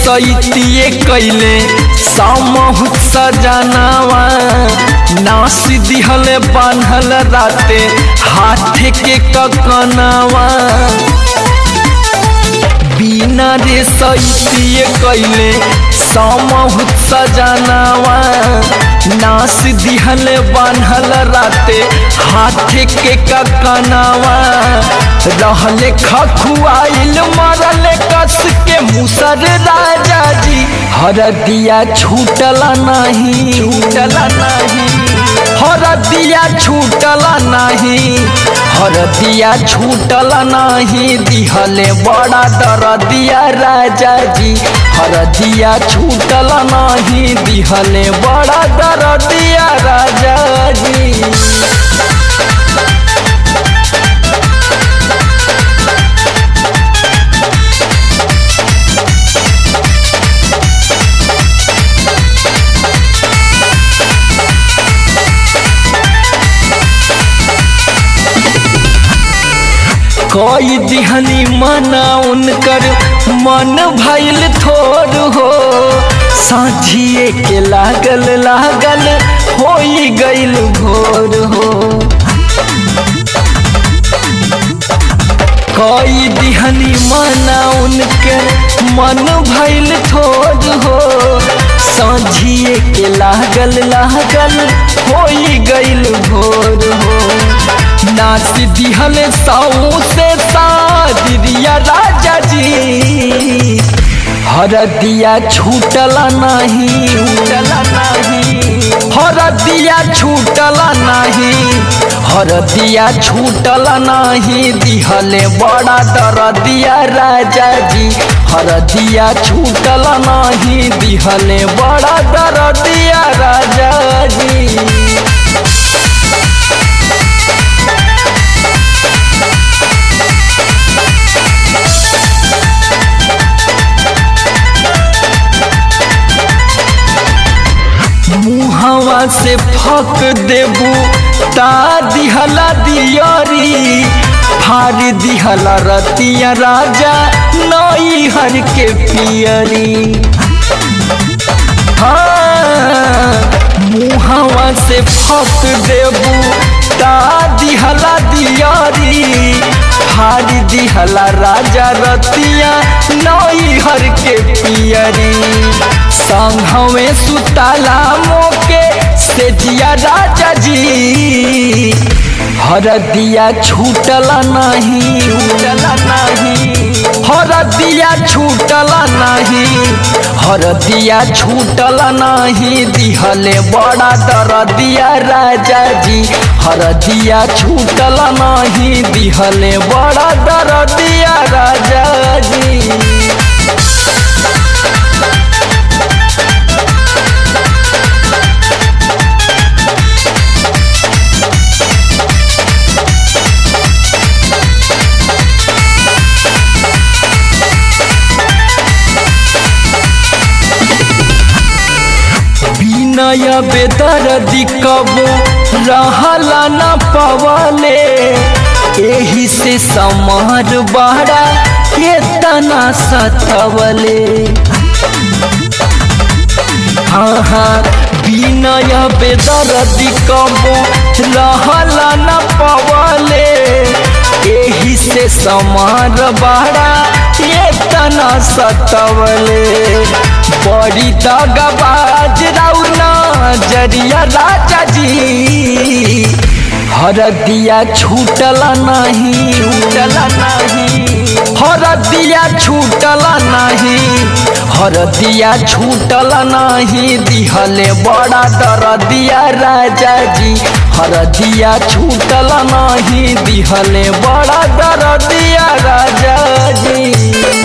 सैतिए कैले सामहुत सजनावा नास दिहल बान्हल राते हाथ के ककनावा बिना रे सैतिए कैले सामहुत सजनावा नास दिहल बान्हल राते हाथ के ककनावा रहले खखुआइल मरले कस के मुसर राजा जी हरदिया छूटला नहीं छूटला नहीं हरदिया छूटला नहीं हरदिया छूटला नहीं दिहले बड़ा दरदिया राजा जी हरदिया छूटला नहीं दिहले बड़ा दरदिया राजा जी कोई दिहनी मना उनकर मन भैल थोर हो साझिए के लागल लागल हो गईल भोर हो कोई दिहनी मना उनकर मन भैल थोर हो साझिए के लागल लागल हो गईल भोर हो नाच दिहल साऊ से सादिया राजा जी हरदिया छूटला नहीं छूटला नहीं हरदिया छूटला नहीं हरदिया छूटला नहीं दिहले बड़ा दरदिया राजा जी हरदिया छूटला नहीं दिहले बड़ा दरदिया राजा जी मुहवा से फक देबू ता दिहला दियरी फार दिहला रतिया राजा नई हर के पियरी हाँ मुहवा से फक देबू ता दिहला दियरी फार दिहला राजा रतिया नई हर के पियरी संघवे सुताला मोके से दिया राजा जी हरदिया छूटला नहीं छूटला नहीं हरदिया छूटला नहीं हरदिया छूटला नहीं दिहले बड़ा दरदिया राजा जी हरदिया छूटला नहीं दिहले बड़ा दरदिया राजा जी नय बेदर्दी कबो रहला न पवले एही से समार बड़ा केतना सतवले हाँ हाँ बिनय बेदर्दी कबो रहला न पवले एही से समार बड़ा केतना सतवले बड़ी दगबाज राउना जरिया राजा जी हरदिया छूटला नहीं छूटला नहीं हरदिया छूटला नहीं हरदिया छूटला नहीं दिहले बड़ा दरदिया राजा जी हरदिया छूटला नहीं दिहले बड़ा दरदिया राजा जी